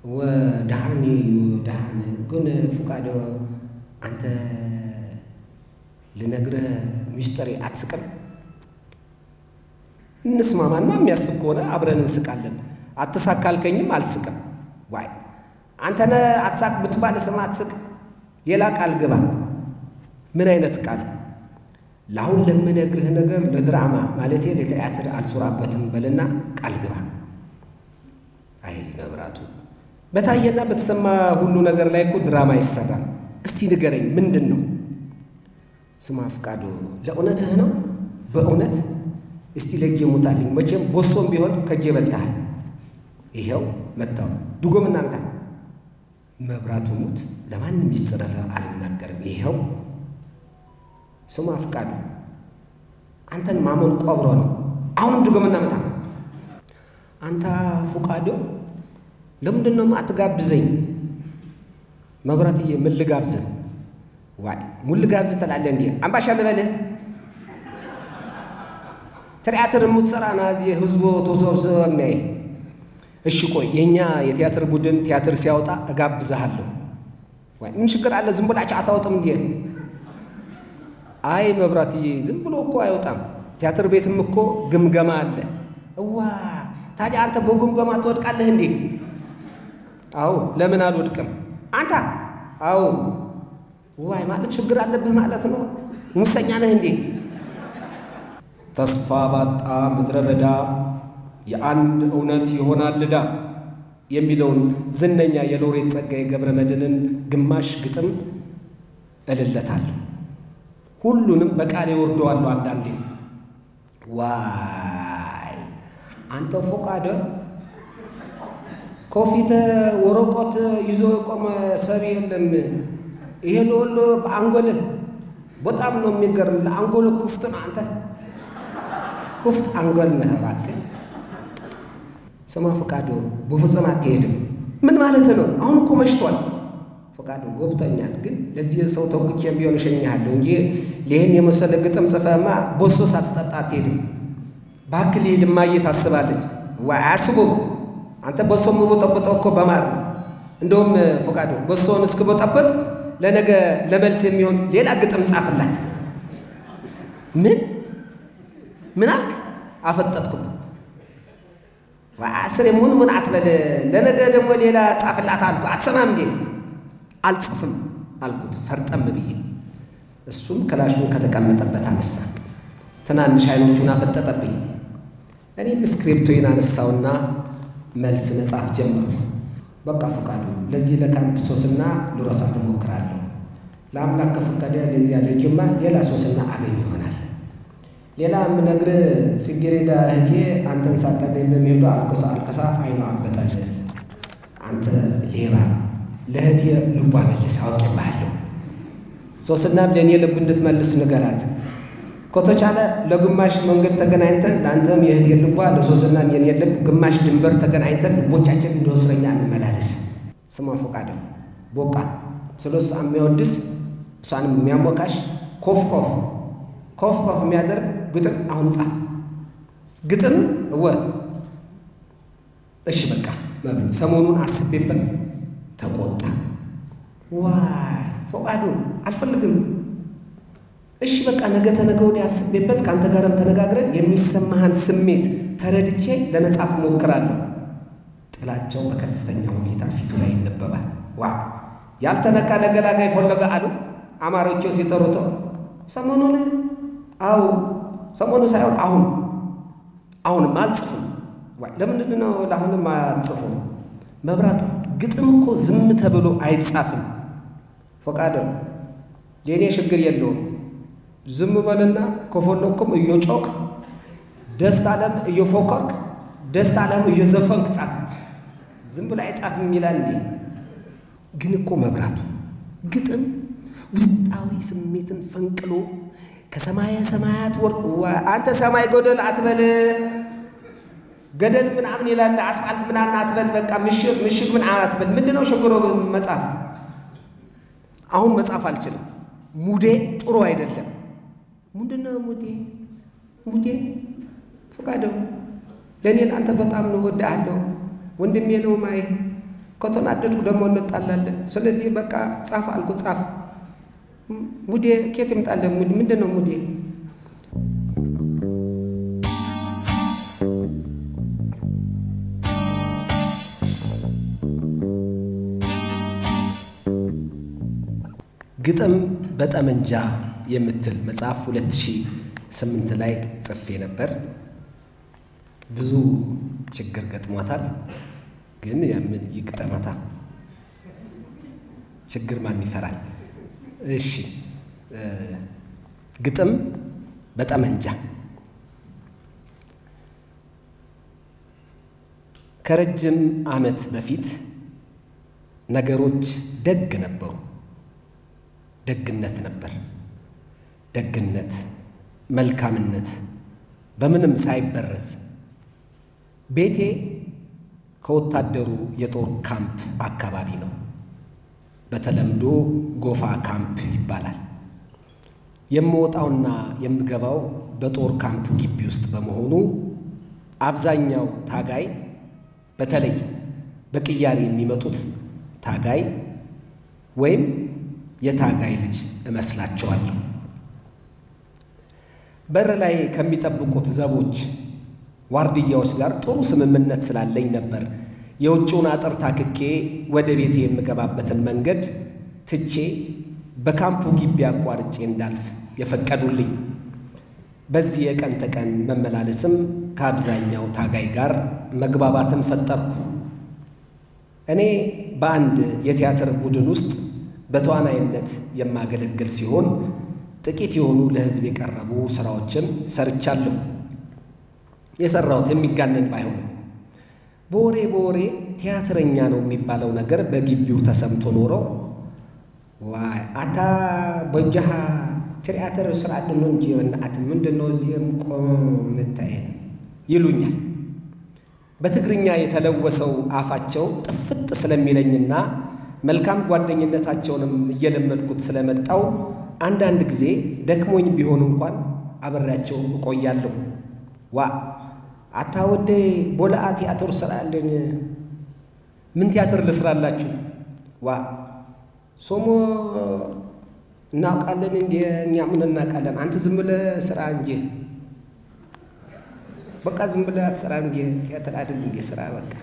ወድሃኒ እዩ ድሃን ግን ፉቃዶ አንተ ልነግርህ ሚስጥሬ አትስቅም? እንስማማና የሚያስቅ ከሆነ አብረን እንስቃለን። አትሳቅ ካልከኝም አልስቅም። ዋይ አንተነ አትሳቅ ብትባል ስም አትስቅ። ሌላ ቃል ግባ። ምን አይነት ቃል? ለአሁን ለምነግርህ ነገር ለድራማ ማለቴ ለቲያትር አልሱራበትም በልና ቃል ግባ። አይ መብራቱ፣ በታየና በተሰማ ሁሉ ነገር ላይ እኮ ድራማ ይሰራል። እስቲ ንገረኝ፣ ምንድን ነው? ስማ ፍቃዱ፣ ለእውነትህ ነው? በእውነት እስቲ ለእጄ ሙታልኝ። መቼም ቦሶም ቢሆን ከእጄ በልተሃል። ይኸው መታው ድጎምና ምታ። መብራቱ ሙት፣ ለማንም ሚስጥር አልናገርም። ይኸው ስማ ፍቃዱ፣ አንተን ማመን ቆብሮ ነው። አሁንም ድጎምና ምታ። አንተ ፉቃዶ፣ ለምንድን ነው አትጋብዘኝ? መብራትዬ፣ ምን ልጋብዝህ? ዋይ ሙን ልጋብዝህ ትላለህ እንዴ? አምባሻ ልበልህ? ትያትር የምትሰራ ና እዚህ ህዝቡ ተሰብስበ የሚያይ እሺ ቆይ የእኛ የቲያትር ቡድን ቲያትር ሲያወጣ እጋብዝሃለሁ። ወይ ምን ችግር አለ? ዝም ብላችሁ አታወጥም እንዴ? አይ መብራትዬ፣ ዝም ብሎ እኮ አይወጣም። ቲያትር ቤትም እኮ ግምገማ አለ። እዋ ታዲያ አንተ በግምገማ ትወድቃለህ እንዴ? አዎ ለምን አልወድቅም? አንተ አዎ ዋይ ማለት ችግር አለብህ ማለት ነው። ሙሰኛ ነህ እንዴ? ተስፋ ባጣ ምድረ በዳ የአንድ እውነት ይሆናል ዕዳ የሚለውን ዝነኛ የሎሬት ጸጋዬ ገብረ መድኅንን ግማሽ ግጥም እልለታለሁ። ሁሉንም በቃሌ ወርደዋለሁ። አንዳንዴ ዋይ አንተ ፎቃደ ከፊት ወረቀት ይዞ የቆመ ሰብ የለም። ይሄ ለወሎ በአንጎልህ በጣም ነው የሚገርም። ለአንጎልህ ክፍት ነው አንተ ክፍት አንጎል ነህ እባክህ። ስማ ፈቃዱ፣ በፍጹም አትሄድም። ምን ማለት ነው? አሁን እኮ መሽቷል። ፈቃዱ ገብቶኛል፣ ግን ለዚህ ሰው ተውቅቼም ቢሆን እሸኝሃለሁ እንጂ ይህን የመሰለ ግጥም ጽፈህማ በሶ ሳትጠጣ አትሄድም። እባክህ ልሂድ፣ እማዬ ታስባለች። ዋይ አያስቡም። አንተ በሶ የምቦጠቦጠው እኮ በማር ነው። እንደውም ፈቃዱ በሶውን እስክቦጠበጥ ለነገ ለመልስ የሚሆን ሌላ ግጥም ጻፍላት። ምን ምን አልክ? አፈጠጥኩበት። አስር የሙን ምን አትበል። ለነገ ደግሞ ሌላ ጻፍላት አልኩ። አትሰማም እንዴ? አልጽፍም አልኩት ፈርጠም ብዬ። እሱም ክላሹን ከተቀመጠበት አነሳ። ትናንሽ አይኖቹን አፈጠጠብኝ። እኔም ስክሪፕቶዬን አነሳውና መልስ መጻፍ ጀመርኩ። በቃ ፈቃዱ፣ ለዚህ ለካምፕ ሶስና ልረሳት እሞክራለሁ። ለአምላክ ከፈቀደ ለዚያ ለጅማ ሌላ ሶስና አገኝ ይሆናል። ሌላ የምነግርህ ጽጌረዳ እህቴ አንተን ሳታገኝ በሚሄዱ አልቅሳ አልቅሳ አይኗ አበጠል። አንተ ሌባ፣ ለእህቴ ልቧ መልስ አውቄብሃለሁ። ሶስናም ለእኔ ልብ እንድትመልስ ንገራት። ከተቻለ ለግማሽ መንገድ ተገናኝተን ለአንተም የእህቴ ልቧ ለሶስናም የኔ ልብ ግማሽ ድንበር ተገናኝተን ልቦቻችን እንደ እስረኛ እንመላለስ። ስማ ፈቃደው ቦቃ ስለ እሷ የሚያወድስ እሷንም የሚያሞካሽ ኮፍ ኮፍ ኮፍ ኮፍ የሚያደርግ ግጥም አሁን ጻፍ። ግጥም እወ እሺ በቃ መብል ሰሞኑን አስቤበት ተቆጣ። ዋይ ፈቃዱ አልፈልግም። እሺ በቃ ነገ ተነገ ወዲያ አስቤበት ከአንተ ጋርም ተነጋግረን የሚሰማህን ስሜት ተረድቼ ለመጻፍ እሞክራለሁ። ጥላቸው በከፍተኛ ሁኔታ ፊቱ ላይ ይነበባል። ዋ ያልተነካ ለገላጋይ ፈለገ አሉ አማሮቹ ሲጠሩቶ ሰሞኑን አው ሰሞኑ ሳይሆን አሁን አሁንም አልጽፉም። ዋይ ለምንድን ነው ለአሁንም አልጽፉም? መብራቱ ግጥም እኮ ዝም ተብሎ አይጻፍም። ፈቃደ የእኔ ችግር የለውም። ዝም በልና ከፈለኩም እየጮክ ደስታ አለም እየፎከርክ ደስታ አለም እየዘፈንክ ጻፍ። ዝም ብሎ አይጻፍም ይላል እንዴ? ግን እኮ መብራቱ ግጥም ውስጣዊ ስሜትን ፈንቅሎ ከሰማየ ሰማያት ወር አንተ ሰማይ ገደል አትበል፣ ገደል ምናምን ይላል አስፋልት ምናምን አትበል። በቃ ምሽግ ምሽግ ምን አትበል። ምንድን ነው ችግሮ መጻፍ? አሁን መጻፍ አልችልም። ሙዴ ጥሩ አይደለም። ምንድን ነው ሙዴ? ሙዴ ፈቃደው ለእኔ ለአንተ በጣም ነው እወድሃለሁ። ወንድሜ ነው ማይ ከተናደድኩ ደግሞ እንጣላለን። ስለዚህ በቃ ጻፍ አልኩ ጻፍ። ሙዴ ኬት ይምጣለን? ሙዴ ምንድን ነው ሙዴ? ግጥም በጠመንጃ የምትል መጽሐፍ 2008 ላይ ጽፌ ነበር። ብዙ ችግር ገጥሟታል። ግን ያምን ይግጠማታ ችግር ማን ይፈራል? እሺ ግጥም በጠመንጃ ከረጅም ዓመት በፊት ነገሮች ደግ ነበሩ። ደግነት ነበር። ደግነት፣ መልካምነት በምንም ሳይበረዝ ቤቴ ከወታደሩ የጦር ካምፕ አካባቢ ነው። በተለምዶ ጎፋ ካምፕ ይባላል። የምወጣውና የምገባው በጦር ካምፕ ግቢ ውስጥ በመሆኑ አብዛኛው ታጋይ በተለይ በቅያሬ የሚመጡት ታጋይ ወይም የታጋይ ልጅ እመስላቸዋለሁ። በር ላይ ከሚጠብቁት ዘቦች ዋርድያዎች ጋር ጥሩ ስምምነት ስላለኝ ነበር የውጭውን አጥር ታክኬ ወደ ቤቴ የምገባበትን መንገድ ትቼ በካምፑ ግቢ አቋርጬ እንዳልፍ የፈቀዱልኝ። በዚህ የቀን ተቀን መመላለስም ከአብዛኛው ታጋይ ጋር መግባባትን ፈጠርኩ። እኔ በአንድ የቲያትር ቡድን ውስጥ በተዋናይነት የማገለግል ሲሆን ጥቂት የሆኑ ለሕዝብ የቀረቡ ሥራዎችን ሰርቻለሁ። የሠራሁት የሚጋነን ባይሆንም በወሬ በወሬ ቲያትረኛ ነው የሚባለው ነገር በግቢው ተሰምቶ ኖሮ ዋይ አታ በጃሃ ትያትር ስራ ነው እንጂ በእናት ምንድን ነው እዚህም ቆሞ የምታየን ይሉኛል። በትግርኛ የተለወሰው አፋቸው ጥፍጥ ስለሚለኝና መልካም ጓደኝነታቸውንም እየለመድኩት ስለመጣው አንዳንድ ጊዜ ደክሞኝ ቢሆን እንኳን አብሬያቸው እቆያለሁ። ዋ አታ ወደ ቦላአ ቲያትር ስራለን። ምን ቲያትር ልስራላችሁ? ዋ ሶሞ እናውቃለን እንዲ እኛ ምን እናውቃለን? አንተ ዝም ብለህ ስራ እንጂ በቃ ዝም ብለህ አትሰራ እንዲ ቲያትር አይደል እንዲ ስራ በቃ።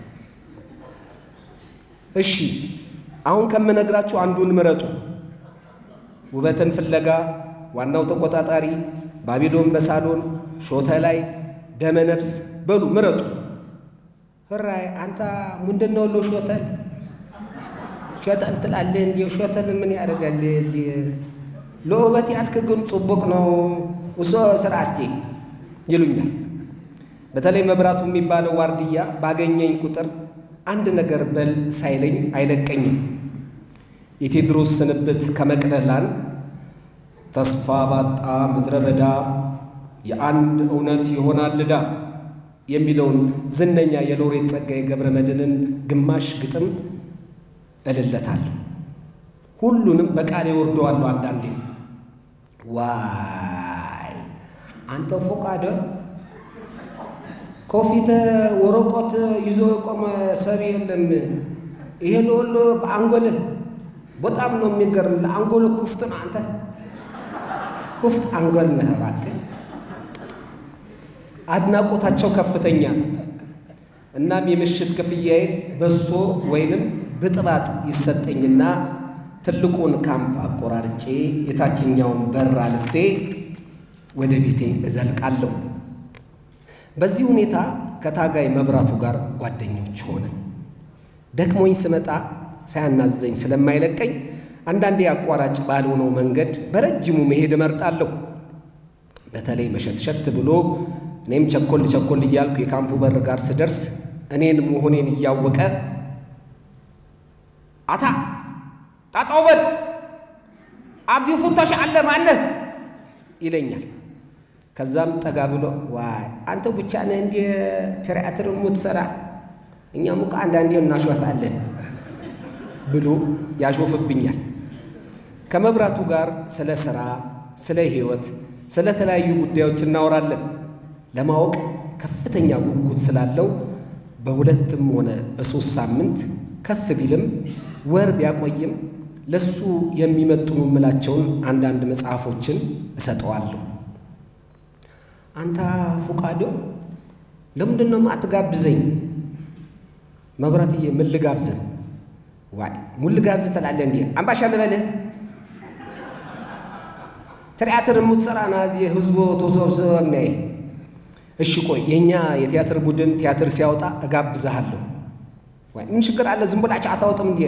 እሺ አሁን ከምነግራችሁ አንዱን ምረጡ። ውበትን ፍለጋ፣ ዋናው ተቆጣጣሪ፣ ባቢሎን በሳሎን፣ ሾተ ላይ፣ ደመ ነፍስ በሉ ምረጡ። ህራይ አንተ ምንድን ነው ሎ ሾተል ሾተል ትላለህ እንዲ ሾተል ምን ያደርጋል እዚህ ለውበት ያልክ ግን ጽቡቅ ነው እሶ ስራ እስቲ ይሉኛል። በተለይ መብራቱ የሚባለው ዋርድያ ባገኘኝ ቁጥር አንድ ነገር በል ሳይለኝ አይለቀኝም። የቴዎድሮስ ስንብት ከመቅደላን ተስፋ ባጣ ምድረ በዳ የአንድ እውነት ይሆናል ዕዳ የሚለውን ዝነኛ የሎሬት ጸጋዬ ገብረ መድኅንን ግማሽ ግጥም እልለታለሁ። ሁሉንም በቃሌ ወርደዋለሁ። አንዳንዴ ዋይ አንተ ፎቃደ ከፊት ወረቀት ይዞ የቆመ ሰብ የለም። ይሄ ለወሎ በአንጎልህ በጣም ነው የሚገርም። ለአንጎልህ ክፍት ነው። አንተ ክፍት አንጎል ነህ። እባክህ አድናቆታቸው ከፍተኛ ነው። እናም የምሽት ክፍያዬን በሶ ወይንም ብጥባጥ ይሰጠኝና ትልቁን ካምፕ አቆራርጬ የታችኛውን በር አልፌ ወደ ቤቴ እዘልቃለሁ። በዚህ ሁኔታ ከታጋይ መብራቱ ጋር ጓደኞች ሆነን ደክሞኝ ስመጣ ሳያናዘኝ ስለማይለቀኝ አንዳንዴ አቋራጭ ባልሆነው መንገድ በረጅሙ መሄድ እመርጣለሁ። በተለይ መሸትሸት ብሎ እኔም ቸኮል ቸኮል እያልኩ የካምፑ በር ጋር ስደርስ እኔን መሆኔን እያወቀ አታ ጣጣው በል አብዚ ፉተሽ አለ ማነህ ይለኛል። ከዛም ጠጋ ብሎ ዋይ አንተ ብቻ ነህ እንዲ ትርኢትር የምትሰራ እኛም እኮ አንዳንዴ እናሾፋለን ብሎ ያሾፍብኛል። ከመብራቱ ጋር ስለ ሥራ፣ ስለ ሕይወት፣ ስለ ተለያዩ ጉዳዮች እናወራለን። ለማወቅ ከፍተኛ ጉጉት ስላለው በሁለትም ሆነ በሦስት ሳምንት ከፍ ቢልም ወር ቢያቆይም ለሱ የሚመጥኑ የምላቸውን አንዳንድ መጽሐፎችን እሰጠዋለሁ። አንተ ፉቃዶ ለምንድን ነው አትጋብዘኝ? መብራትዬ ምን ልጋብዝህ? ዋይ ምን ልጋብዝህ ትላለህ እንዴ? አምባሻ ልበልህ? ትያትር የምትሰራ ና እዚህ ህዝቡ ተሰብስበ የሚያይ እሺ ቆይ የእኛ የቲያትር ቡድን ቲያትር ሲያወጣ እጋብዝሃለሁ። ዋይ ምን ችግር አለ? ዝም ብላችሁ አታወጥም እንዴ?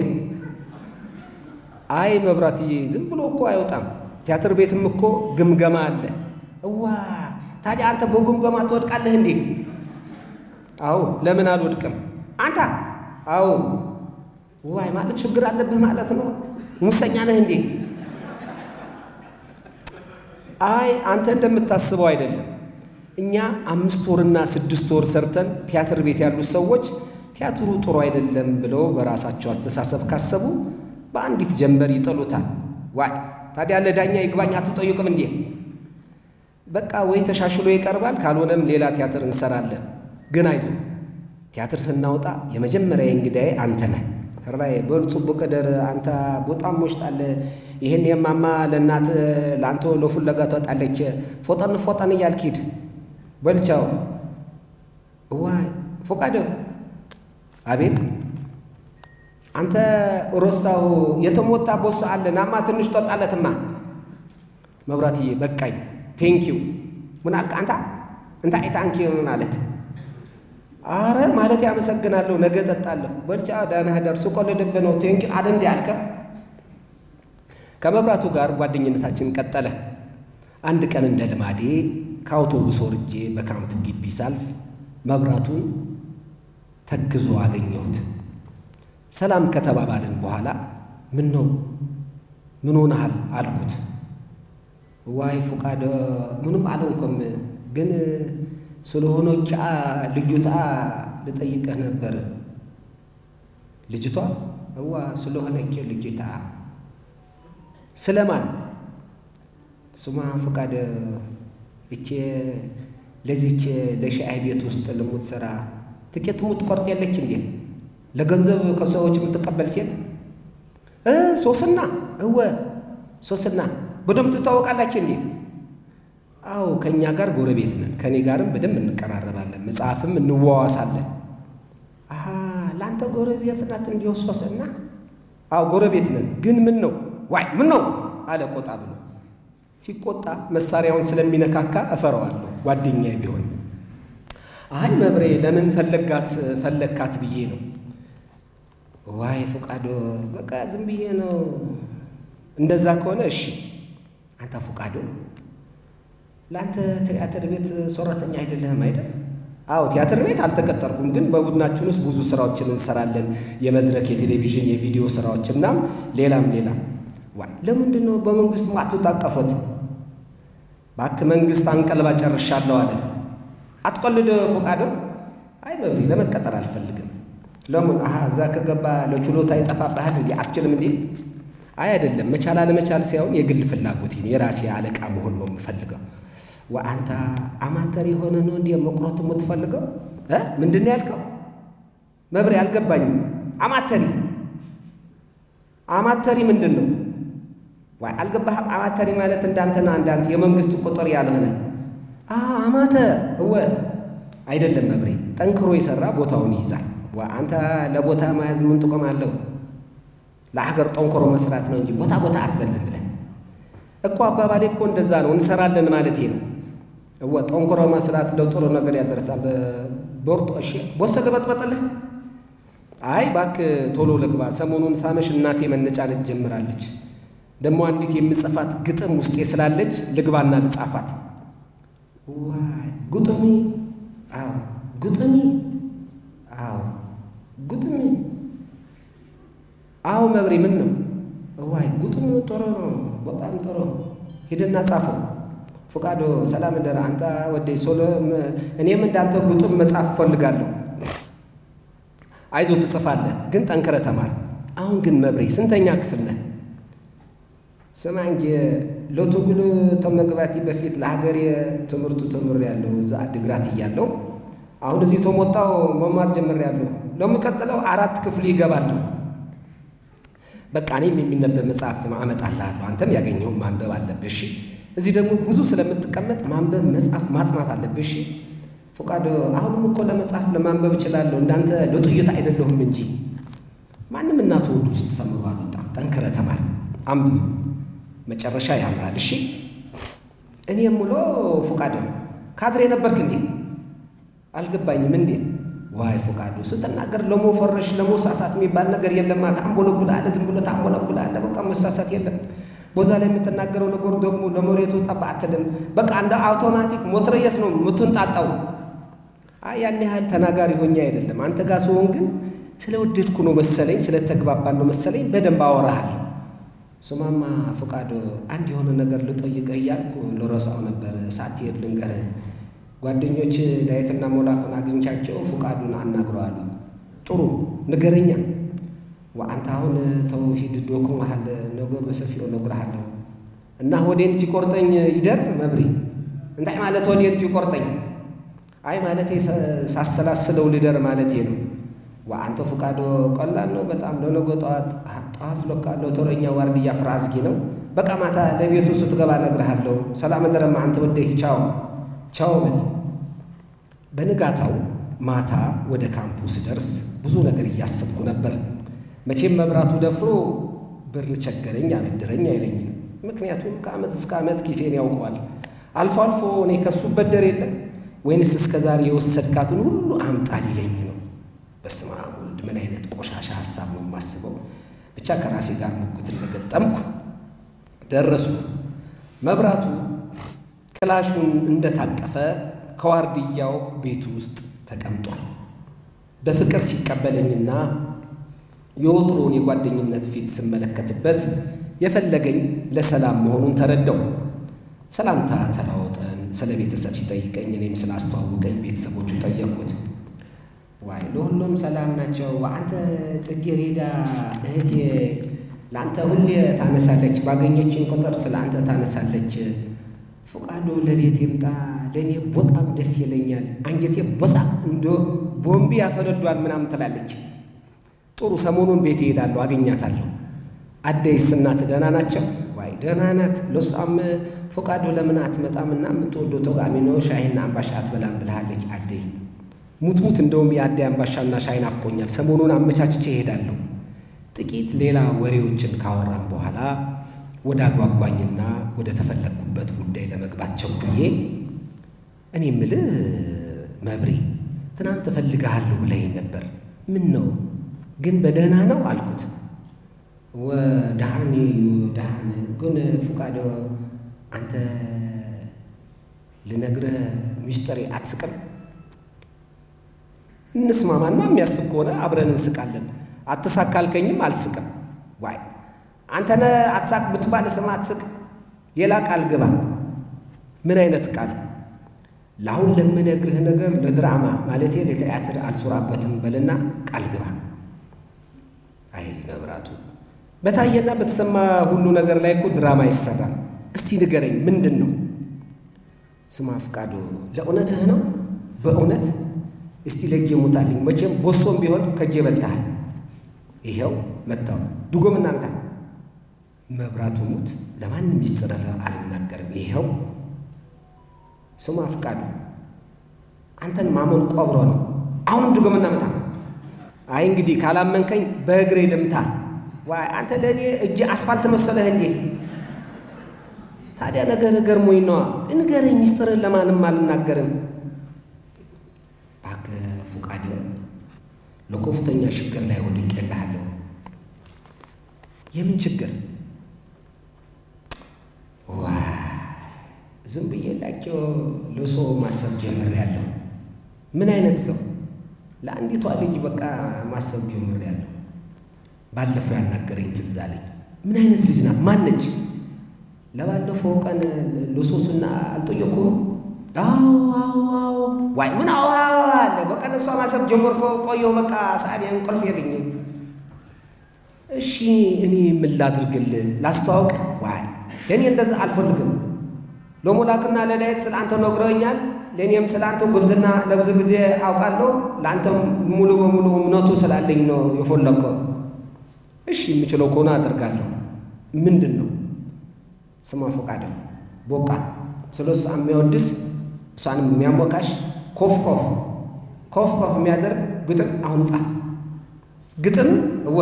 አይ መብራትዬ ዝም ብሎ እኮ አይወጣም። ቲያትር ቤትም እኮ ግምገማ አለ። እዋ ታዲያ አንተ በግምገማ ትወድቃለህ እንዴ? አዎ ለምን አልወድቅም? አንተ አዎ ዋይ ማለት ችግር አለብህ ማለት ነው። ሙሰኛ ነህ እንዴ? አይ አንተ እንደምታስበው አይደለም። እኛ አምስት ወርና ስድስት ወር ሰርተን ቲያትር ቤት ያሉት ሰዎች ቲያትሩ ጥሩ አይደለም ብለው በራሳቸው አስተሳሰብ ካሰቡ በአንዲት ጀንበር ይጥሉታል። ዋይ ታዲያ ለዳኛ ይግባኝ አትጠይቅም እንዴ? በቃ ወይ ተሻሽሎ ይቀርባል፣ ካልሆነም ሌላ ቲያትር እንሰራለን። ግን አይዞ ቲያትር ስናወጣ የመጀመሪያ እንግዳዬ አንተ ነህ። ራይ በልጹ ቡቀደር አንተ በጣም ሞሽጣለ። ይህን የማማ ለእናት ለአንተ ለፉለጋ ትወጣለች። ፎጠን ፎጠን እያልክ ሂድ በልቻው። ዋይ ፎቃደ አቤት አንተ ሮሳሁ የተሞታ ቦስ አለ ናማ ትንሽ ጠጣለትማ። መብራትዬ በቃኝ። ቴንኪው ምን አልክ አንተ? እንታይ ታንኪው ማለት አረ ማለት ያመሰግናለሁ፣ ነገ ጠጣለሁ። በልቻ ዳና ዳር ሱቆልድብ ነው ቴንኪው አደ እንዲ አልከ። ከመብራቱ ጋር ጓደኝነታችን ቀጠለ። አንድ ቀን እንደ ልማዴ ከአውቶቡስ ወርጄ በካምፑ ግቢ ሳልፍ መብራቱን ተክዞ አገኘሁት። ሰላም ከተባባልን በኋላ ምን ነው ምን ሆነሃል አልኩት። ዋይ ፉቃደ ምንም አልሆንኩም፣ ግን ስለሆነች ልጅቷ ልጠይቅህ ነበር። ልጅቷ እዋ ስለሆነች ልጅቷ ስለማን ስማ ፉቃደ እቼ ለዚች ለሻይ ቤት ውስጥ ልሙትሰራ ትኬት የምትቆርጥ የለች እንዴ? ለገንዘብ ከሰዎች የምትቀበል ሴት ሶስና እወ ሶስና በደንብ ትታወቃላችሁ እንዴ? አዎ ከእኛ ጋር ጎረቤት ነን። ከእኔ ጋርም በደንብ እንቀራረባለን፣ መጽሐፍም እንዋዋሳለን። አሀ ለአንተ ጎረቤት ናት እንዲሁ ሶስና? አዎ ጎረቤት ነን። ግን ምን ነው ዋይ ምን ነው አለ ቆጣ ብሎ። ሲቆጣ መሳሪያውን ስለሚነካካ እፈራዋለሁ ጓደኛዬ ቢሆን። አይ መብሬ ለምን ፈለጋት ፈለግካት ብዬ ነው። ዋይ ፉቃዶ በቃ ዝም ብዬ ነው። እንደዛ ከሆነ እሺ። አንተ ፉቃዶ ለአንተ ቲያትር ቤት ሰራተኛ አይደለህም አይደል? አዎ ቲያትር ቤት አልተቀጠርኩም፣ ግን በቡድናችን ውስጥ ብዙ ስራዎችን እንሰራለን። የመድረክ፣ የቴሌቪዥን፣ የቪዲዮ ስራዎችና ሌላም ሌላም። ዋይ ለምንድን ነው በመንግስት ማትታቀፉት? እባክህ መንግስት አንቀልባ ጨርሻለሁ አለ። አትቆልድ ፉቃዶ። አይ መብሪ ለመቀጠር አልፈልግም። ለምን? አሀ እዛ ከገባ ለችሎታ ይጠፋብሃል እንዲ አትችልም እንዲ? አይ አይደለም፣ መቻል አለመቻል ሳይሆን የግል ፍላጎቴ ነው። የራሴ አለቃ መሆን ነው የምፈልገው። ወአንተ አማተር የሆነ ነው እንዲ መቁረጥ የምትፈልገው? ምንድን ነው ያልከው? መብሬ አልገባኝም። አማተሪ አማተሪ ምንድን ነው? ዋይ አልገባህም? አማተሪ ማለት እንዳንተና እንዳንተ የመንግስት ቁጥር ያልሆነ አማተር እወ አይደለም መብሬ። ጠንክሮ የሰራ ቦታውን ይይዛል። አንተ ለቦታ መያዝ ምን ጥቅም አለው? ለሀገር ጠንክሮ መስራት ነው እንጂ ቦታ ቦታ አትበል ዝም ብለህ እኮ። አባባሌ እኮ እንደዛ ነው። እንሰራለን ማለቴ ነው። እወ ጠንክሮ መስራት ለጥሩ ነገር ያደርሳል። ቦርጦ እሺ፣ ቦሰ ልበጥበጥልህ? አይ እባክህ ቶሎ ልግባ። ሰሞኑን ሳመሽ እናቴ መነጫነጭ ጀምራለች። ደግሞ አንዲት የምጽፋት ግጥም ውስጤ ስላለች ልግባና ልጻፋት። ዋይ ጉጥሚ? አዎ ጉጥሚ? አዎ ጉጥሚ? አዎ መብሬ ምን ነው? ዋይ ጉጥሚ ጥሩ ነው፣ በጣም ጥሩ። ሂድና ጻፈው። ፍቃዶ ሰላም ደር አንተ ወደይ ሶሎ እኔም እንዳንተ ጉጥም መጻፍ እፈልጋለሁ። አይዞ ትጽፋለህ፣ ግን ጠንክረ ተማር። አሁን ግን መብሬ ስንተኛ ክፍል ነህ? ስማ እንጂ ለትግሉ ተመግባቴ በፊት ለሀገሬ ትምህርቱ ተምሬያለሁ። እዛ አድግራት እያለሁ አሁን እዚህ ተሞጣው መማር ጀምሬያለሁ። ለሚቀጥለው አራት ክፍል ይገባሉ። በቃ እኔም የሚነበብ መጽሐፍ አመጣልሃለሁ። አንተም ያገኘውን ማንበብ አለብህ። እሺ። እዚህ ደግሞ ብዙ ስለምትቀመጥ ማንበብ፣ መጽሐፍ ማጥናት አለብህ። እሺ። ፉቃዶ አሁንም እኮ ለመጽሐፍ ለማንበብ እችላለሁ፣ እንዳንተ ለጥይት አይደለሁም እንጂ ማንም እናቱ ወዱ ውስጥ ተምሮ አልወጣም። ጠንክረህ ተማር፣ አንብብ፣ መጨረሻ ያምራል። እሺ። እኔ የምሎ ፉቃዶ ካድሬ ነበርክ እንዴ? አልገባኝም። እንዴት? ዋይ ፉቃዶ ስትናገር ለመፈረሽ ለመሳሳት የሚባል ነገር የለማ። ታምቦለቡልአለ፣ ዝም ብሎ ታምቦለቡልአለ። በቃ መሳሳት የለም። ቦዛ ላይ የምትናገረው ነገር ደግሞ ለመሬቱ ጠባ አትልም። በቃ እንደ አውቶማቲክ ሞትረየስ ነው የምትንጣጣው። አይ ያን ያህል ተናጋሪ ሆኜ አይደለም። አንተ ጋር ስሆን ግን ስለወደድኩ ነው መሰለኝ፣ ስለተግባባን ነው መሰለኝ። በደንብ አወራሃለሁ። ስማማ ፉቃዶ፣ አንድ የሆነ ነገር ልጠይቅህ እያልኩ ልረሳው ነበር። ሳትሄድ ልንገርህ። ጓደኞች ዳዊትና ሞላኩን አግኝቻቸው ፉቃዱን አናግረዋሉ። ጥሩ ንገረኛ። ወአንተ አሁን ተውሂድ ዶኩ መሃል ነገ በሰፊው እነግርሃለሁ እና ሆዴን ሲቆርጠኝ ይደር መብሪ እንታይ ማለት ሆዴን ሲቆርጠኝ? አይ ማለቴ ሳሰላስለው ልደር ማለቴ ነው። ወአንተ ፉቃዶ ቀላል ነው በጣም ለነገ ጠዋት ጠዋት ለካ ለተረኛ ዋርድያ ፍራዝጊ ነው። በቃ ማታ ለቤቱ ስትገባ እነግርሃለሁ። ሰላም ደረማ አንተ ወደህ ቻው ቻው በል። በንጋታው ማታ ወደ ካምፑ ስደርስ ብዙ ነገር እያሰብኩ ነበር። መቼም መብራቱ ደፍሮ ብር ቸገረኝ አበድረኝ አይለኝም። ምክንያቱም ከዓመት እስከ ዓመት ኪሴን ያውቀዋል። አልፎ አልፎ እኔ ከሱ በደር የለም ወይንስ እስከ ዛሬ የወሰድካትን ሁሉ አምጣ ሊለኝ ነው። በስመ አብ ወልድ፣ ምን አይነት ቆሻሻ ሀሳብ ነው የማስበው። ብቻ ከራሴ ጋር ሙግት እንደገጠምኩ ደረሱ። መብራቱ ክላሹን እንደታቀፈ ከዋርድያው ቤቱ ውስጥ ተቀምጧል። በፍቅር ሲቀበለኝና የወትሮውን የጓደኝነት ፊት ስመለከትበት የፈለገኝ ለሰላም መሆኑን ተረዳው። ሰላምታ ተለዋወጠን። ስለ ቤተሰብ ሲጠይቀኝ እኔም ስላስተዋወቀኝ ቤተሰቦቹ ጠየቅኩት። ዋይ ለሁሉም ሰላም ናቸው። አንተ ጽጌሬዳ እህቴ ለአንተ ሁሌ ታነሳለች፣ ባገኘችን ቁጥር ስለ አንተ ታነሳለች። ፉቃዶ ለቤት ይምጣ፣ ለእኔ በጣም ደስ ይለኛል። አንጀቴ ቦሳ እንደ ቦምቢ ያፈነዷል ምናምን ትላለች። ጥሩ ሰሞኑን ቤት እሄዳለሁ፣ አገኛታለሁ። አደይስ እናት ደህና ናቸው? ዋይ ደህና ናት። ለሷም ፉቃዶ ለምን አትመጣምና የምትወደው ተጋሚ ነው ሻይና አምባሻ አትበላም ብልሃለች አደይ። ሙትሙት እንደውም የአደይ አምባሻና ሻይ ናፍቆኛል። ሰሞኑን አመቻችቼ እሄዳለሁ። ጥቂት ሌላ ወሬዎችን ካወራም በኋላ ወደ አጓጓኝና ወደ ተፈለግኩበት ጉዳይ ለመግባት ቸኩዬ እኔ ምልህ መብሬ ትናንት እፈልግሃለሁ ብለኸኝ ነበር። ምን ነው ግን በደህና ነው አልኩት። ወደሃኒ ደሃን ግን ፉቃዶ አንተ ልነግርህ ሚስጥሬ አትስቅም? እንስማማና የሚያስቅ ከሆነ አብረን እንስቃለን። አትሳካልከኝም አልስቅም። ዋይ አንተነ አትሳቅ ብትባል ስም አትስቅ። ሌላ ቃል ግባ። ምን አይነት ቃል? ለአሁን ለምነግርህ ነገር ለድራማ ማለቴ ለቲያትር አልሱራበትም በልና ቃል ግባ። አይ መብራቱ፣ በታየና በተሰማ ሁሉ ነገር ላይ እኮ ድራማ ይሰራል። እስቲ ንገረኝ፣ ምንድን ነው? ስማ ፍቃዱ፣ ለእውነትህ ነው? በእውነት እስቲ ለእጄ ሙታልኝ። መቼም ቦሶም ቢሆን ከእጄ በልተሃል። ይኸው መታው ድጎምና ምታ። መብራቱ ሙት፣ ለማንም ሚስጥር አልናገርም። ይኸው ስማ ፍቃዱ፣ አንተን ማመን ቆብሮ ነው። አሁንም ድጎምና ምታ። አይ እንግዲህ ካላመንከኝ በእግሬ ልምታ። ዋይ አንተ ለእኔ እጅ አስፋልት መሰለህ እንዴ? ታዲያ ነገር ገርሞኝ ነዋ። ንገረኝ፣ ሚስጥርን ለማንም አልናገርም። እባክህ ፉቃድ፣ ለከፍተኛ ችግር ላይ ወድቄልሃለሁ። የምን ችግር? ዋይ ዝም ብዬላቸው ለሰው ማሰብ ጀምሬያለሁ። ምን አይነት ሰው? ለአንዲቷ ልጅ በቃ ማሰብ ጀምሬያለሁ። ባለፈው ያናገረኝ ትዝ አለኝ። ምን አይነት ልጅ ናት? ማነች? ለባለፈው ቀን ልሶስና አልጠየኩም። አዎ አዎ አዎ። ዋይ ምን አዎ አለ። በቃ ለእሷ ማሰብ ጀመርኩ። ቆየሁ በቃ ሳቢያ እንቅልፍ የለኝ። እሺ እኔ ምን ላድርግልህ? ላስተዋውቅ? ዋይ ለእኔ እንደዛ አልፈልግም። ለሞላክና ለዳዊት ስለ አንተ ነግረውኛል። ለእኔም ስለ አንተ ጉብዝና ለብዙ ጊዜ አውቃለሁ። ለአንተም ሙሉ በሙሉ እምነቱ ስላለኝ ነው የፈለግከው። እሺ የምችለው ከሆነ አደርጋለሁ። ምንድን ነው ስሟ? ፈቃደ ቦቃ ስለ እሷ የሚያወድስ እሷንም የሚያሞካሽ ኮፍ ኮፍ ኮፍ ኮፍ የሚያደርግ ግጥም አሁን ጻፍ። ግጥም እወ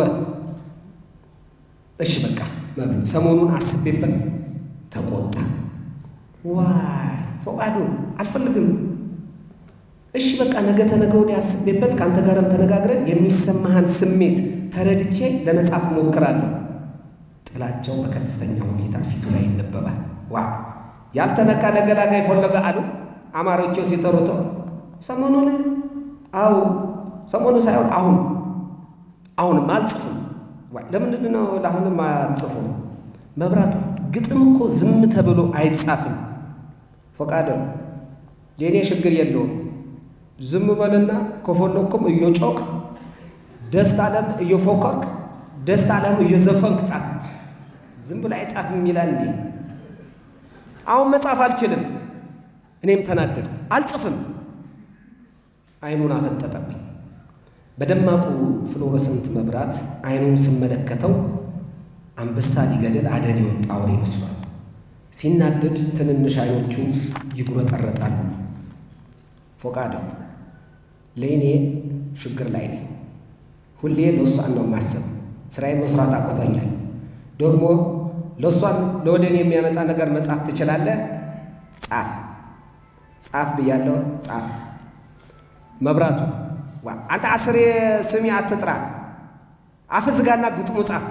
እሺ በቃ መብል ሰሞኑን አስቤበት ተቆጣ። ዋይ ፈቃዱ አልፈልግም። እሺ በቃ ነገ ተነገ ወዲያ አስቤበት ከአንተ ጋርም ተነጋግረን የሚሰማህን ስሜት ተረድቼ ለመጻፍ እሞክራለሁ። ጥላቸው በከፍተኛ ሁኔታ ፊቱ ላይ ይነበባል። ዋ ያልተነካ ለገላጋይ ፈለገ አሉ አማሮቹ ሲጠሩቶ ሰሞኑን አው ሰሞኑ ሳይሆን አሁን አሁንም አልጽፉም። ለምንድን ነው ለአሁንም አልጽፉም? መብራቱ ግጥም እኮ ዝም ተብሎ አይጻፍም። ፈቃደ የእኔ ችግር የለውም። ዝም በልና ከፈለኩም እየጮክ ደስታ አለም እየፎከርክ ደስታ አለም እየዘፈንክ ጻፍ። ዝም ብሎ አይጻፍም ይላል እንዴ? አሁን መጻፍ አልችልም። እኔም ተናደድኩ። አልጽፍም። አይኑን አፈጠጠብኝ። በደማቁ ፍሎረሰንት መብራት አይኑን ስመለከተው አንበሳ ሊገድል አደን የወጣ አውሬ መስሏል። ሲናደድ ትንንሽ አይኖቹ ይጉረጠረጣሉ። ፎቃደው ለእኔ ችግር ላይ ነኝ። ሁሌ ለእሷን ነው የማስብ። ስራዬን መስራት አቆቶኛል። ደግሞ ለእሷን ለወደ እኔ የሚያመጣ ነገር መጻፍ ትችላለህ? ጻፍ ጻፍ ብያለሁ። ጻፍ መብራቱ ዋ አንተ አስሬ ስሚ አትጥራ። አፍዝጋና ግጥሙ ጻፍ።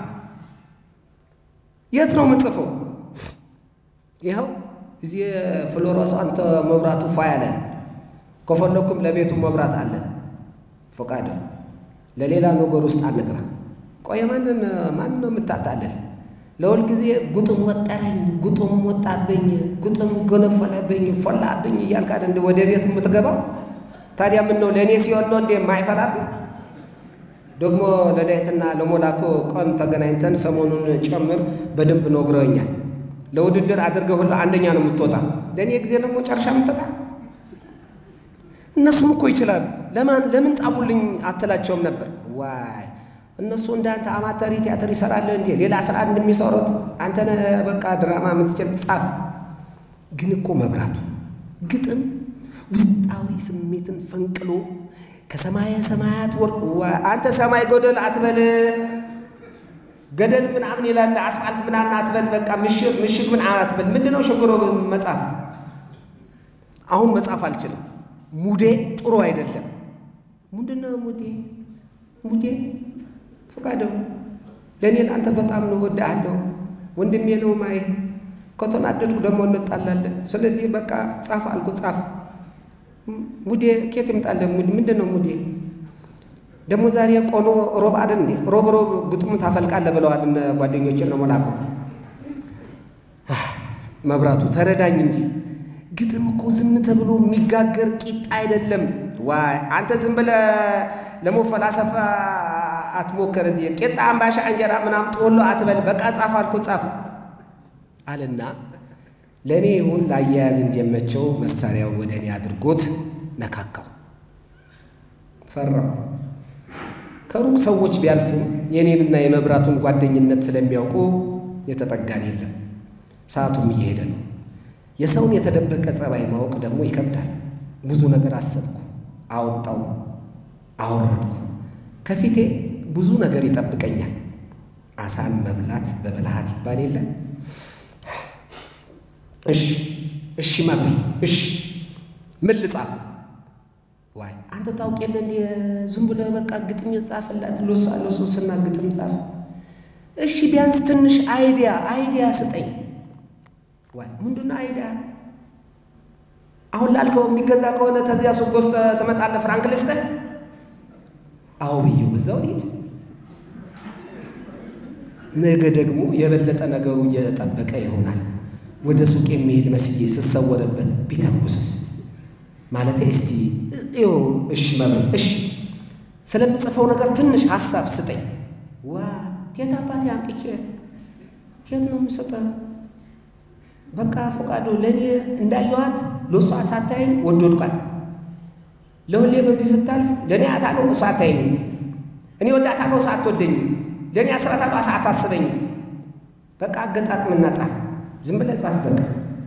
የት ነው የምጽፈው? ይኸው እዚህ ፍሎሮስ አንተ መብራቱ ፋ ያለን ከፈለኩም ለቤቱ መብራት አለ። ፈቃደ ለሌላ ነገር ውስጥ አንግባ። ቆየ ማንን ማን ነው የምታታለን? ለሁል ጊዜ ጉጥም ወጠረኝ፣ ጉጥም ወጣብኝ፣ ጉጥም ገነፈለብኝ፣ ፈላብኝ እያልክ እንደ ወደ ቤት የምትገባው ታዲያ ምን ነው ለእኔ ሲሆን ነው እንዴ የማይፈላብኝ? ደግሞ ለዳዊትና ለሞላኮ ቀን ተገናኝተን ሰሞኑን ጨምር በደንብ ነግረውኛል። ለውድድር አድርገህ ሁሉ አንደኛ ነው የምትወጣ፣ ለእኔ ጊዜ ደግሞ ጨርሻ የምትወጣ። እነሱም እኮ ይችላሉ። ለማን ለምን ጻፉልኝ አትላቸውም ነበር? ዋይ እነሱ እንዳንተ አማተሪ ቲያትር ይሰራሉ እንዴ? ሌላ ስራ እንደሚሰሩት አንተ በቃ ድራማ የምትችል ጻፍ። ግን እኮ መብራቱ ግጥም ውስጣዊ ስሜትን ፈንቅሎ ከሰማየ ሰማያት ወር አንተ ሰማይ ጎደል አትበል፣ ገደል ምናምን ይላል አስፋልት ምናምን አትበል። በቃ ምሽግ ምሽግ ምን አትበል። ምንድን ነው ችግሩ? መጻፍ አሁን መጻፍ አልችልም። ሙዴ ጥሩ አይደለም። ምንድን ነው ሙዴ? ሙዴ ፈቃደው ለእኔ ለአንተ በጣም ነው እወድሃለሁ፣ ወንድሜ ነው ማይ ከተናደድኩ ደግሞ እንጣላለን። ስለዚህ በቃ ጻፍ አልኩ ጻፍ ሙዴ ኬት ይምጣለ ሙዴ ምንድን ነው ሙዴ? ደግሞ ዛሬ ቆሎ ሮብ አይደል እንዴ? ሮብ ሮብ ግጥሙ ታፈልቃለህ ብለዋል እነ ጓደኞችን ነው መላኩ። መብራቱ ተረዳኝ እንጂ ግጥም እኮ ዝም ተብሎ የሚጋገር ቂጣ አይደለም። ዋይ አንተ ዝም ብለህ ለመፈላሰፍ አትሞክር። እዚህ ቂጣ፣ አምባሻ፣ እንጀራ ምናምን ጦሎ አትበል። በቃ ጻፍ አልኩ ጻፍ አለና ለእኔ ይሁን ለአያያዝ እንዲመቸው መሳሪያውን ወደ እኔ አድርጎት ነካካው። ፈራው። ከሩቅ ሰዎች ቢያልፉም የእኔንና የመብራቱን ጓደኝነት ስለሚያውቁ የተጠጋን የለም። ሰዓቱም እየሄደ ነው። የሰውን የተደበቀ ጸባይ ማወቅ ደግሞ ይከብዳል። ብዙ ነገር አሰብኩ፣ አወጣው፣ አወረድኩ። ከፊቴ ብዙ ነገር ይጠብቀኛል። አሳን መብላት በብልሃት ይባል የለ እሺ እሺ መብሪ እሺ ምን ልጻፍ? ዋይ አንተ ታውቅ የለ እንደ ዝም ብለህ በቃ ግጥም ጻፍላት ሎሳ ሎሶስና ግጥም ጻፍ። እሺ ቢያንስ ትንሽ አይዲያ አይዲያ ስጠኝ። ዋይ ምንድነው አይዲያ? አሁን ላልከው የሚገዛ ከሆነ ተዚያ ሱቅ ገዝተህ ትመጣለህ። ፍራንክ ልስጥህ? አዎ ብዬው በዛው ልሂድ። ነገ ደግሞ የበለጠ ነገሩ እየተጠበቀ ይሆናል። ወደ ሱቅ የሚሄድ መስዬ ስሰወርበት ቢተኩስስ? ማለቴ እስቲ ይኸው እሺ መብሬ እሺ፣ ስለምጽፈው ነገር ትንሽ ሀሳብ ስጠኝ። ዋ ቴት አባቴ አምጥቼ ቴት ነው የምሰጠው። በቃ ፈቃዱ ለእኔ እንዳየኋት ለእሷ ሳታየኝ ወድ ወድቋት ለሁሌ በዚህ ስታልፍ ለእኔ አታለው እሷ አታየኝ እኔ ወዳታለው እሷ አትወደኝም ለእኔ አስራታለው እሷ አታስበኝም በቃ አገጣጥምና ጻፍ ዝም ብለህ ጻፍ በቃ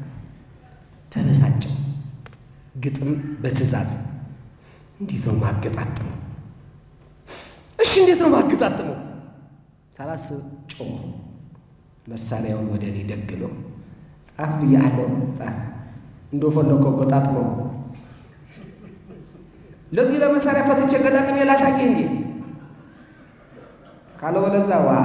ተበሳጨው ግጥም በትዕዛዝ እንዴት ነው ማገጣጥመው እሺ እንዴት ነው ማገጣጥመው ሳላስብ ጮህ መሳሪያውን ወደ እኔ ደግሎ ጻፍ ብያለሁ ጻፍ እንደፈለከው ገጣጥመው ለዚህ ለመሳሪያ ፈትቼ ገጣጥሜ ላሳየህ እንዴ ካለበለዚያ ዋ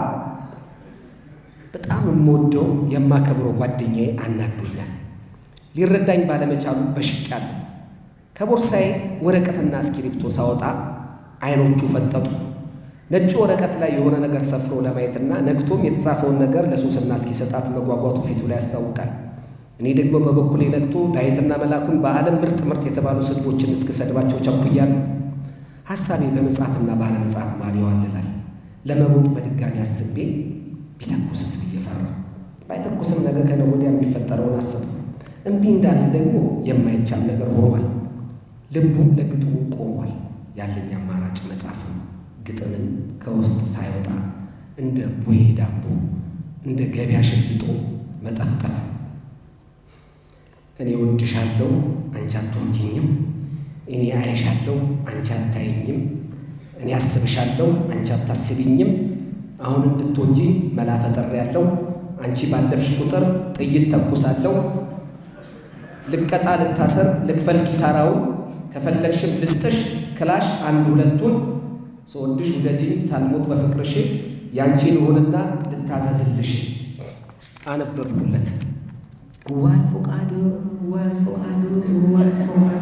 በጣም የምወደው የማከብረው ጓደኛዬ አናዶኛል ሊረዳኝ ባለመቻሉ በሽቄያለሁ ከቦርሳዬ ወረቀትና እስክሪብቶ ሳወጣ አይኖቹ ፈጠጡ ነጭ ወረቀት ላይ የሆነ ነገር ሰፍሮ ለማየትና ነግቶም የተጻፈውን ነገር ለሶስና እስኪሰጣት መጓጓቱ ፊቱ ላይ ያስታውቃል። እኔ ደግሞ በበኩሌ ነግቶ ዳዊትና መላኩን በዓለም ምርጥ ምርጥ የተባሉ ስድቦችን እስክሰድባቸው ቸኩያለሁ። ሐሳቤ በመጽሐፍና ባለመጽሐፍ መሃል ይዋልላል። ለመሮጥ በድጋሚ አስቤ ቢተኩስስ ብዬ ፈራሁ። ባይተኩስም ነገ ከነገ ወዲያ የሚፈጠረውን አሰብኩ። እምቢ እንዳለ ደግሞ የማይቻል ነገር ሆኗል። ልቡም ለግጥሙ ቆሟል። ያለኝ አማራጭ መጽሐፍ ነው። ግጥምን ከውስጥ ሳይወጣ እንደ ቡሄ ዳቦ እንደ ገበያ ሸይጦ መጠፍጠፍ። እኔ ወድሻለሁ፣ አንቺ አትወጂኝም። እኔ አይሻለሁ፣ አንቺ አታይኝም። እኔ አስብሻለሁ፣ አንቺ አታስቢኝም። አሁን እንድትወጂኝ መላ ፈጥሬያለሁ። አንቺ ባለፍሽ ቁጥር ጥይት ተኩሳለሁ። ልቀጣ፣ ልታሰር፣ ልክፈል ኪሳራውን ከፈለግሽም ልስጥሽ ክላሽ አንድ ሁለቱን ስወድሽ ውደጅኝ ሳልሞት በፍቅርሽ ያንቺን ልሆንና ልታዘዝልሽ። አነበብኩለት። ዋይ ፎቃዶ ዋይ ፎቃዶ ዋይ ፎቃዶ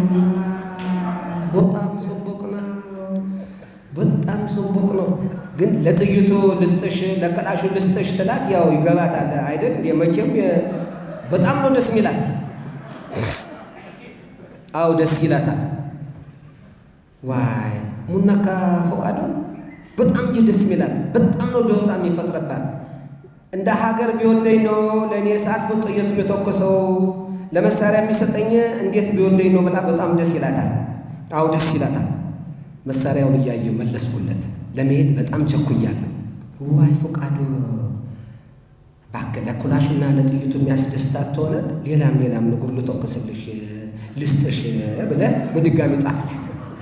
በጣም ሰቦቅ ነው፣ በጣም ሰቦቅ ነው። ግን ለጥይቱ ልስጥሽ ለክላሹ ልስጥሽ ስላት ያው ይገባታል አይደል? መቼም በጣም ነው ደስ ሚላት። አው ደስ ይላታል። ዋይ ሙናካ ፎቃዶ በጣም እንጂ ደስ ሚላት በጣም ነው ደስታ የሚፈጥረባት። እንደ ሀገር ቢወደኝ ነው ለእኔ ሳልፍ ጥይት የተኮሰው ለመሳሪያ የሚሰጠኝ እንዴት ቢወደኝ ነው ብላ በጣም ደስ ይላታል። አው ደስ ይላታል። መሳሪያውን እያየሁ መለስኩለት። ለመሄድ በጣም ቸኩያለሁ። ዋይ ፎቃዶ እባክህ ለኩላሹና ለጥይቱ የሚያስደስታት ተሆነ ሌላም ሌላም ንጉር ልተኩስልሽ ልስጥሽ ብለህ በድጋሚ ጻፍላት።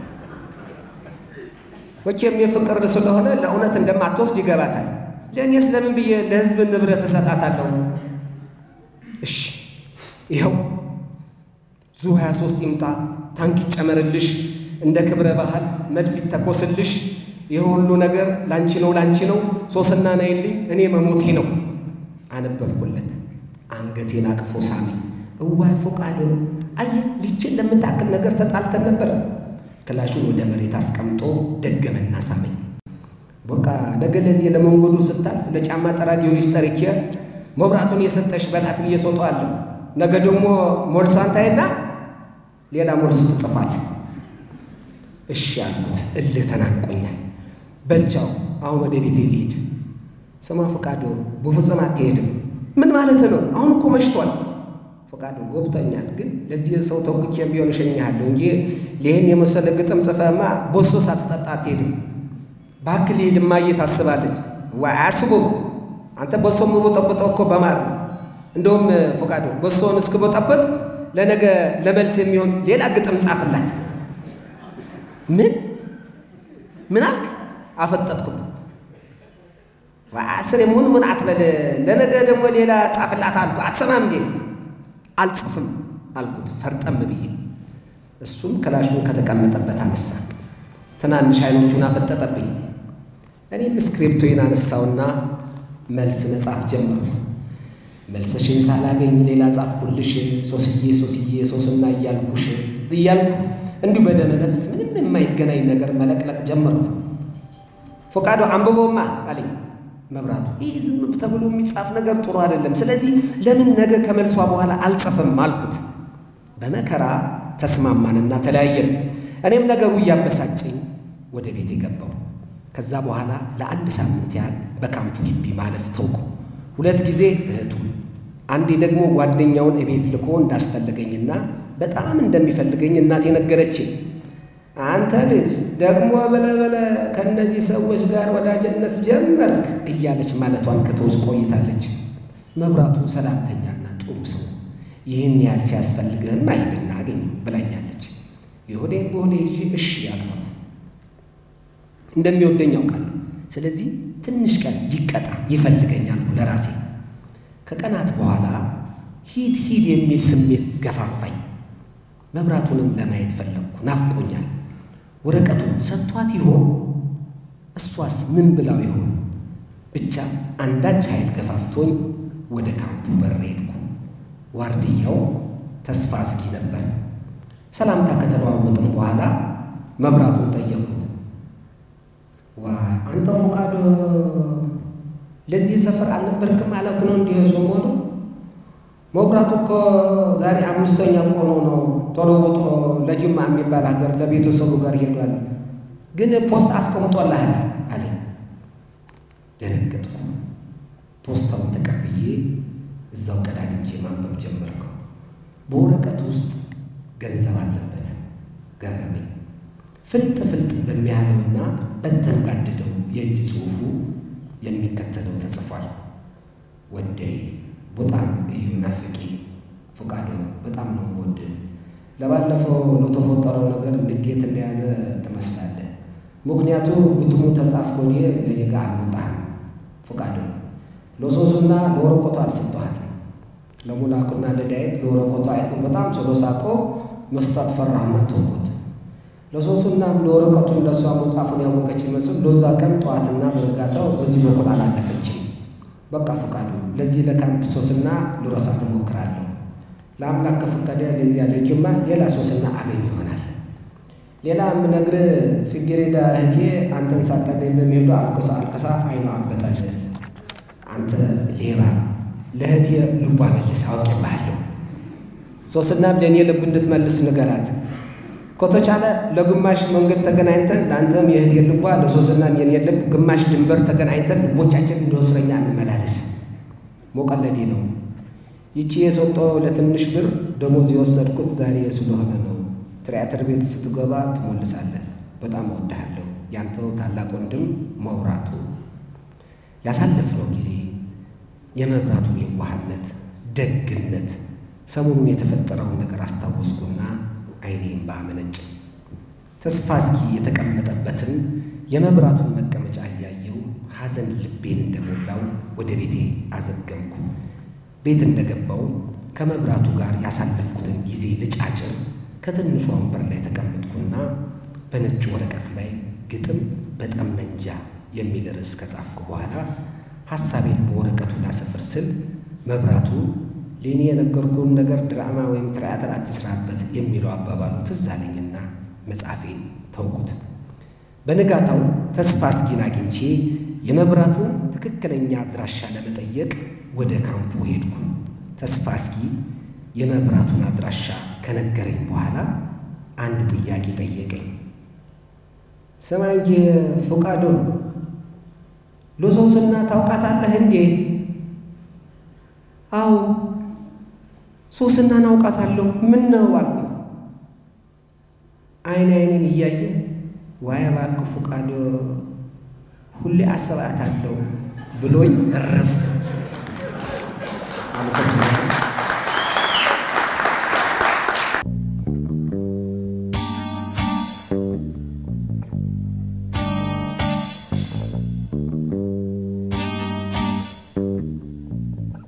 መቼም የፍቅር ስለሆነ ለእውነት እንደማትወስድ ይገባታል። ለእኔስ ለምን ብዬ ለሕዝብ ንብረት እሰጣታለሁ? እሺ ይኸው ዙ 23 ይምጣ፣ ታንክ ይጨመርልሽ፣ እንደ ክብረ ባህል መድፍ ይተኮስልሽ። ይህ ሁሉ ነገር ላንቺ ነው ላንቺ ነው። ሶስና ናይልኝ፣ እኔ መሞቴ ነው። አነበብኩለት። አንገቴን አቅፎ ሳመኝ። እዋይ ፎቃዶ አየህ፣ ልችን ለምታክል ነገር ተጣልተን ነበር። ክላሹን ወደ መሬት አስቀምጦ ደገመና ሳመኝ። በቃ ነገ ለዚህ ለመንገዱ ስታልፍ ለጫማ ጠራጊውን ጠርቼ መብራቱን የሰጠሽ በላት ብዬ ሰጠዋለሁ። ነገ ደግሞ ሞልሳንታይና ሌላ ሞልስ ትጽፋለህ። እሺ አልኩት። እልህ ተናንቆኛል። በልቻው አሁን ወደ ቤቴ ልሂድ። ስማ ፈቃዶ፣ በፍጹም አትሄድም። ምን ማለት ነው? አሁን እኮ መሽቷል። ፈቃዶ ጎብቶኛል፣ ግን ለዚህ ሰው ተውቅቼም ቢሆን እሸኝሃለሁ እንጂ ይህን የመሰለ ግጥም ጽፈህማ በሶ ሳትጠጣ አትሄድም። እባክህ ልሂድ፣ እማዬ ታስባለች። ዋይ አያስቡም። አንተ በሶ የምቦጠብጠው እኮ በማር ነው። እንደውም ፈቃዶ በሶውን እስክቦጠበጥ ለነገ ለመልስ የሚሆን ሌላ ግጥም ጻፍላት። ምን ምን አልክ? አፈጠጥኩበት። አስር የሙን ምን አትበል። ለነገ ደግሞ ሌላ ጻፍላት አልኩ። አትሰማም እንዴ? አልጽፍም አልኩት ፈርጠም ብዬ። እሱም ክላሹን ከተቀመጠበት አነሳ። ትናንሽ አይኖቹን አፈጠጠብኝ። እኔም ስክሪፕቶዬን አነሳውና መልስ መጻፍ ጀመርኩ። መልስሽን ሳላገኝ ሌላ ጻፍኩልሽ። ሶስዬ ሶስዬ ሶስና እያልኩሽ እያልኩ እንዲሁ በደመ ነፍስ ምንም የማይገናኝ ነገር መለቅለቅ ጀመርኩ። ፈቃዶ አንብቦማ አለኝ መብራቱ። ይህ ዝም ተብሎ የሚጻፍ ነገር ጥሩ አይደለም። ስለዚህ ለምን ነገ ከመልሷ በኋላ አልጽፍም አልኩት። በመከራ ተስማማንና ተለያየን። እኔም ነገሩ እያበሳጨኝ ወደ ቤት የገባው። ከዛ በኋላ ለአንድ ሳምንት ያህል በካምፑ ግቢ ማለፍ ተውኩ። ሁለት ጊዜ እህቱን፣ አንዴ ደግሞ ጓደኛውን እቤት ልኮ እንዳስፈለገኝና በጣም እንደሚፈልገኝ እናቴ ነገረችኝ። አንተ ልጅ ደግሞ በለበለ በለ ከእነዚህ ሰዎች ጋር ወዳጅነት ጀመርክ እያለች ማለቷን ከተውች ቆይታለች። መብራቱ ሰላምተኛና ጥሩ ሰው ይህን ያህል ሲያስፈልግህም አይሄድና አገኝ ብላኛለች። የሆዴን በሆዴ ይዤ እሺ ያልኳት እንደሚወደኝ ያውቃለሁ። ስለዚህ ትንሽ ቀን ይቀጣ ይፈልገኛል ለራሴ። ከቀናት በኋላ ሂድ ሂድ የሚል ስሜት ገፋፋኝ። መብራቱንም ለማየት ፈለግኩ፣ ናፍቆኛል። ወረቀቱን ሰጥቷት ይሆን? እሷስ ምን ብላው ይሆን? ብቻ አንዳች ኃይል ገፋፍቶኝ ወደ ካምፑ በር ሄድኩ። ዋርድያው ተስፋ አስጊ ነበር። ሰላምታ ከተለዋወጥም በኋላ መብራቱን ጠየቅኩት። ዋ አንተ ፈቃዶ ለዚህ ሰፈር አልነበርክም ማለት ነው? እንዲህ ሰሞኑ መብራቱ እኮ ዛሬ አምስተኛ ቆኖ ነው ተለውጦ ለጅማ የሚባል ሀገር ለቤተሰቡ ጋር ሄዷል። ግን ፖስት አስቀምጦልሃል አለኝ። ደነገጥኩ። ፖስታውን ተቀብዬ እዛው ቀዳድጄ ማንበብ ጀመርኩ። በወረቀቱ ውስጥ ገንዘብ አለበት። ገረመኝ። ፍልጥ ፍልጥ በሚያለውና በተንጋደደው የእጅ ጽሑፉ የሚከተለው ተጽፏል። ወደይ በጣም እዩ ናፍቂ ፈቃዶ በጣም ነው ወድ ለባለፈው ለተፈጠረው ነገር ንዴት እንደያዘ ትመስላለህ። ምክንያቱ ግጥሙ ተጻፍኮ እኔ ለኔ ጋር አልመጣህም። ፈቃዶ ለሶሱና ለወረቀቱ አልሰጠኋትም። ለሙላኩና ለዳዊት ለወረቀቱ አይቶ በጣም ስለሳቆ መስጠት ፈራሁና ተውኩት። ለሶሱናም ለወረቀቱን ለእሷ መጻፉን ያወቀች ይመስል ለዛ ቀን ጠዋትና በነጋታው በዚህ በኩል አላለፈችም። በቃ ፈቃዱ ለዚህ ለካምፕ ሶስና ልረሳት እሞክራለሁ። ለአምላክ ከፈቀደ ለዚያ ለጅማ ሌላ ሶስና አገኝ ይሆናል። ሌላ የምነግርህ ጽጌረዳ እህቴ አንተን ሳታገኝ በሚሄዱ አልቅሳ አልቅሳ አይኗ አበጠል። አንተ ሌባ ለእህቴ ልቧ መልስ አውቄብሃለሁ። ሶስናም ለእኔ ልብ እንድትመልስ ንገራት። ከተቻለ ለግማሽ መንገድ ተገናኝተን ለአንተም የእህቴ ልቧ ለሶስናም የኔ ልብ ግማሽ ድንበር ተገናኝተን ልቦቻችን እንደ እስረኛ እንመላለስ። ሞቀለዴ ነው። ይቺ የሰጠው ለትንሽ ብር ደሞዝ የወሰድኩት ዛሬ ስለሆነ ነው። ትያትር ቤት ስትገባ ትሞልሳለህ። በጣም እወድሃለሁ። ያንተው ታላቅ ወንድም መብራቱ። ያሳለፍነው ጊዜ የመብራቱን የዋህነት፣ ደግነት፣ ሰሞኑን የተፈጠረውን ነገር አስታወስኩና አይኔም ባመነጭ ተስፋ እስኪ የተቀመጠበትን የመብራቱን መቀመጫ እያየው ሐዘን ልቤን እንደሞላው ወደ ቤቴ አዘገምኩ። ቤት እንደገባው ከመብራቱ ጋር ያሳለፍኩትን ጊዜ ልጫጭር ከትንሿ ወንበር ላይ ተቀመጥኩና በነጭ ወረቀት ላይ ግጥም በጠመንጃ የሚል ርዕስ ከጻፍኩ በኋላ ሐሳቤን በወረቀቱ ላሰፍር ስል መብራቱ ለእኔ የነገርኩህን ነገር ድራማ ወይም ትያትር አትስራበት የሚለው አባባሉ ትዝ አለኝና መጻፌን ተውኩት። በንጋታው ተስፋ እስኪን አግኝቼ የመብራቱን ትክክለኛ አድራሻ ለመጠየቅ ወደ ካምፑ ሄድኩ። ተስፋ እስኪ የመብራቱን አድራሻ ከነገረኝ በኋላ አንድ ጥያቄ ጠየቀኝ። ስማ እንጂ ፈቃዶ ለሶስና ታውቃታለህ እንዴ? አዎ ሶስናን አውቃታለሁ። ምን ነው አልኩት። አይን አይንን እያየ ዋይ እባክህ ፈቃዶ ሁሌ አስባታለሁ ብሎኝ እረፍ። አመሰግናለሁ። Thank you.